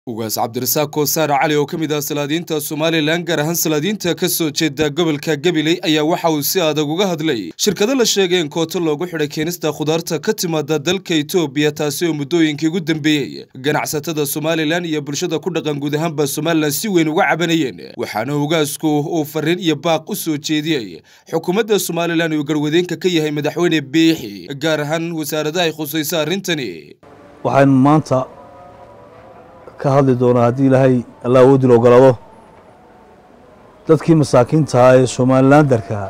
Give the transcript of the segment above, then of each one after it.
ugaas cabdirasaaq koosaar cali oo ka mid ah salaadiinta somalilan gaar ahaan salaadiinta ka soo jeeda gobolka gabiley ayaa waxa uu si adag uga hadlay shirkado la sheegay in kooto loogu xidhay keenista khudaarta ka timaada dalka etoobiya taasi oo muddooyinkii ugu dambeeyey ganacsatada somalilan iyo bulshada ku dhaqan guud ahaanba somalilan si weyn uga cabanayeen waxaana ugaasku uu fariin iyo baaq u soo jeediyey xukuumadda somalilan uu garwadeenka ka yahay madaxweyne biixi gaar ahaan wasaaradaha ay khusayso arrintani waxaan maanta ka hadli doonaa haddii ilaahay alla awoodil ogolaado dadkii masaakiintahaa ee somalilandarkaa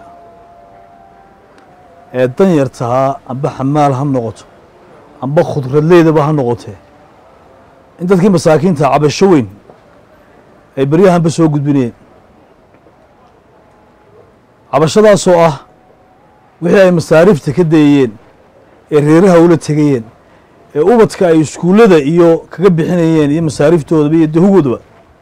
ee danyartahaa amba xamaal ha noqoto amba khudradleydaba ha noqotee in dadkii masaakiintaha cabasho weyn ay beryahanba soo gudbinayeen cabashadaasoo ah wixii ay masaariifta ka dayayeen ee reeraha ula tegayeen ee ubadka ay iskuullada iyo kaga bixinayeen iyo masaariiftoodaba iyo dahugoodaba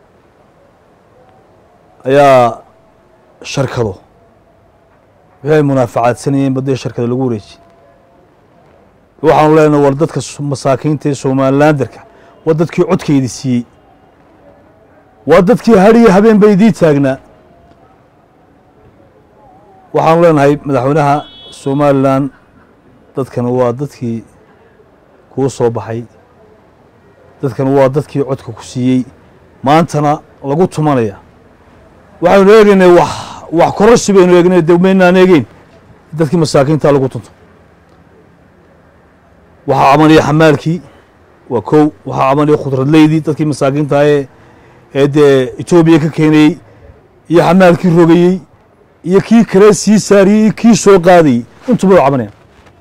ayaa sharkado wixii ay munaafacaadsanayeen ba dee sharkado lagu wareejiyey waxaanu leenahay war dadka masaakiinta ee somalilandarka waa dadkii codkaydi siiyey waa dadkii hadhiyo habeen ba idii taagnaa waxaanu leenahay madaxweynaha somalilan dadkan waa dadkii kuu soo baxay dadkan waa dadkii codka ku siiyey maantana lagu tumanaya waxaynu eegaynay wax wax kororsi baynu eegnay de maynaan eegeyn dadkii masaakiinta lagu tunto waxaa camalaya xamaalkii waa kow waxaa camalaya khudradleydii dadkii masaakiinta ee ee dee etoobiya ka keenayey iyo xamaalkii rogayey iyo kii kale sii saariyey iyo kii soo qaadayey intuba wa cabanayaan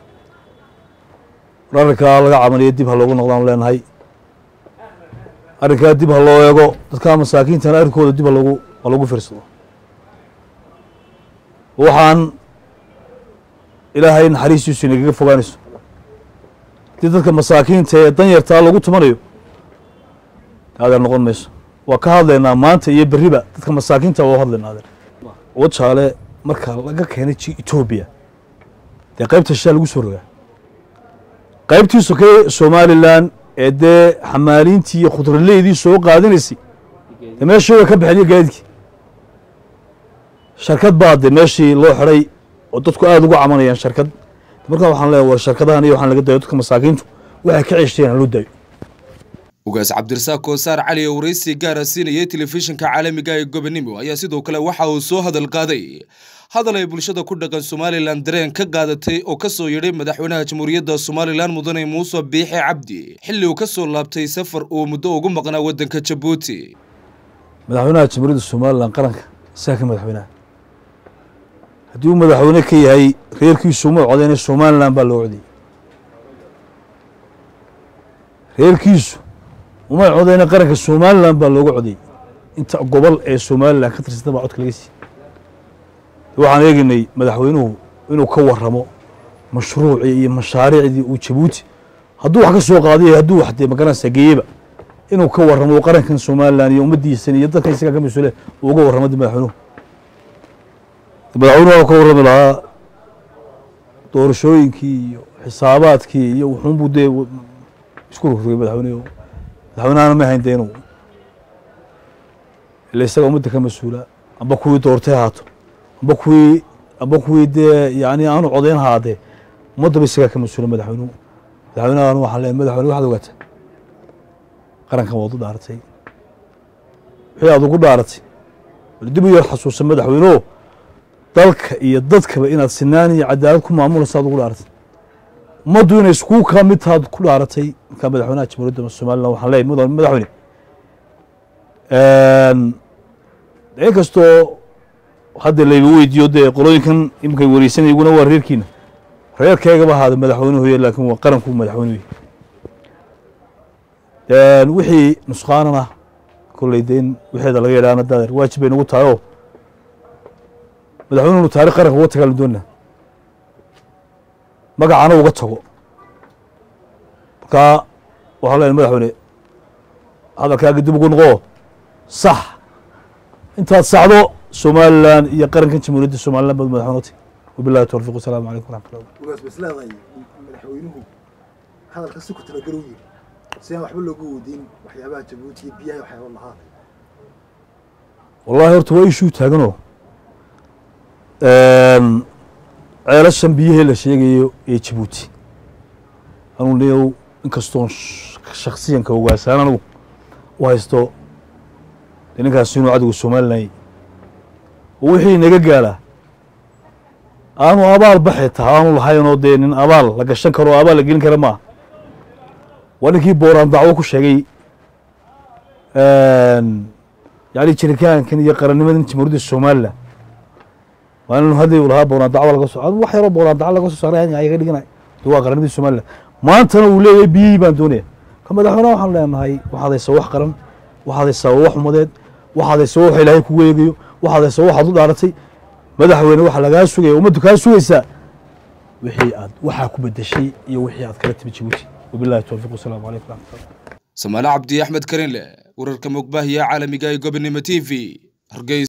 war arrinkaa laga camaliyay dib ha loogu noqdaan leenahay arrinkaa dib ha loo eego dadkaa masaakiintana arrinkooda dib haloogu ha loogu fiirsado waxaan ilaahay naxariistiisu inagaga fogaanayso haddii dadka masaakiinta ee danyartaa lagu tumanayo adeer noqon mayso waa ka hadlaynaa maanta iyo berriba dadka masaakiinta waa u hadlaynaa adeer wajaale marka laga keenay ji etoobiya dee qaybta shaa lagu soo rogaa qaybtii sokey somalilan ee dee xamaaliintii iyo khudraleydii soo qaadanaysay dee meeshii way ka baxeen iyo gaadidkii sharkad baa de meeshii loo xidhay oo dadku aada ugu camanayaan sharkad markaa waxaan leeya war sharkadahan iyo waxaan laga dayo dadka masaakiintu waxay ka ceshteen haloo daayo ugaas cabdirasaaq koosaar cali oo waraysi gaara siinayay telefishinka caalamiga ee gobonimo ayaa sidoo kale waxa uu soo hadal qaaday hadal ay bulshada ku dhaqan somalilan dareen ka qaadatay oo ka soo yidhay madaxweynaha jamhuuriyadda somalilan mudane muuse biixi cabdi xilli uu ka soo laabtay safar uu muddo ugu maqnaa waddanka jabuuti madaxweynaha jamhuuriyadda somalilan qaranka isaga ka madaxweynaha haddii uu madaxweyne ka yahay reerkiisu uma codeyna somalilan baa loo codayey reerkiisu uma codeyna qaranka somalilan baa looga codayey inta gobol ee somalilan ka tirsanta baa codka laga siiyey waxaan eegaynay madaxweynuhu inuu ka waramo mashruucii iyo mashaariicdii uu jabuuti hadduu wax ka soo qaadiy hadduu wax dee magaranaysa geeyeba inuu ka waramo qarankan somalilan iyo ummaddiisan iyo dadkan isagaa ka mas-uule uu uga warramo madaxweynuhu madaxweynuhu ka warrami lahaa doorashooyinkii iyo xisaabaadkii iyo wuxuunbuu dee isku rogrogay madaxweynuhu madaxweynahana ma hayn dee inuu ila isaga ummadda ka mas-uula amba kuwii doortay haato amba kuwii amba kuwii dee yani aanu codayn haadee ummaddaba isagaa ka mas-uula madaxweynuhu madaxweynahan waxaan leeyahay madaxweyne waxaad ogaatay qarankan waad u dhaaratay wixii aad ugu dhaaratay bal dib u yar xasuusan madaxweyneho dalka iyo dadkaba inaad sinaan iyo cadaalad ku maamulaysa aad ugu dhaaratay ummaddu inay iskuu kaa mid taad ku dhaaratay markaa madaxweynaha jamhuuriyadda somalilan waxaan leeyahay mudan madaxweyne in kastoo hadda layba weydiiyo dee qolooyinkan iminkay wareysanay iguna waa reerkiina reerkeygaba ahaada madaxweynuhuye laakiin waa qaranku madaxweynuhu wixii nusqaanana kolley de in wixeeda laga yadhaana dadeer waajib bay nagu tahay oo madaxweynuhunu taarikh qaranka uga tagaalu doonaa magacana uga tago markaa waxaan leeyahay madaxweyne hadalkaaga dib ugu noqo sax intaad saxdo somalilan iyo qarankan jamhuuriyadda somalilan baad madaxweyne utay wabillahi towfiq wasalaamu calaykum waraxmatullah ugaas bas leedahay madaxweynuhu hadalka si ku talagalo yiri si aan waxba loogu weydiin waxyaabaha jabuuti iyo biyaha waxyaaba lahaa wallahi horta waa ishuu taaganoo ceelashan biyahee la sheegayo ee jabuuti anuu leeyow inkastoon shaksiyanka ogaasaan anigu u haysto dee ninkaasi inuu cadowga somalilan oo wixii naga gaadhaa aanu abaal baxi taha aanu lahaynoo dee nin abaal la gashan karo o abaal la gelin kara maaha waa ninkii booraan dacwo ku sheegay yani jiritaankan iyo qarannimadan jamhuuriyadda somalilan waa inu hadii u lahaa booraan dacwo laga so wax yaroo booraan dacwo laga soo saaray ayaga dhiganay de waa qarannimadii somalilan maantana uu leeyahay biyihii baan doonaya ka madaxweyneha waxaan leenahay waxaad haysaa wax qaran waxaad haysaa wax umadeed waxaad haysaa wax ilaahay kugu eegayo waxaad haysaa waxaad u dhaaratay madaxweyne waxa lagaa sugaya ummaddu kaa sugaysaa wixii aad waxaa ku bedeshay iyo wixii aad kala timi jabuuti wabillahi towfiiq wasalaamu calaykum raxmatullah samaale cabdi axmed karinle wararka mugbaahiya caalamiga ee gobonimo t v hargeysa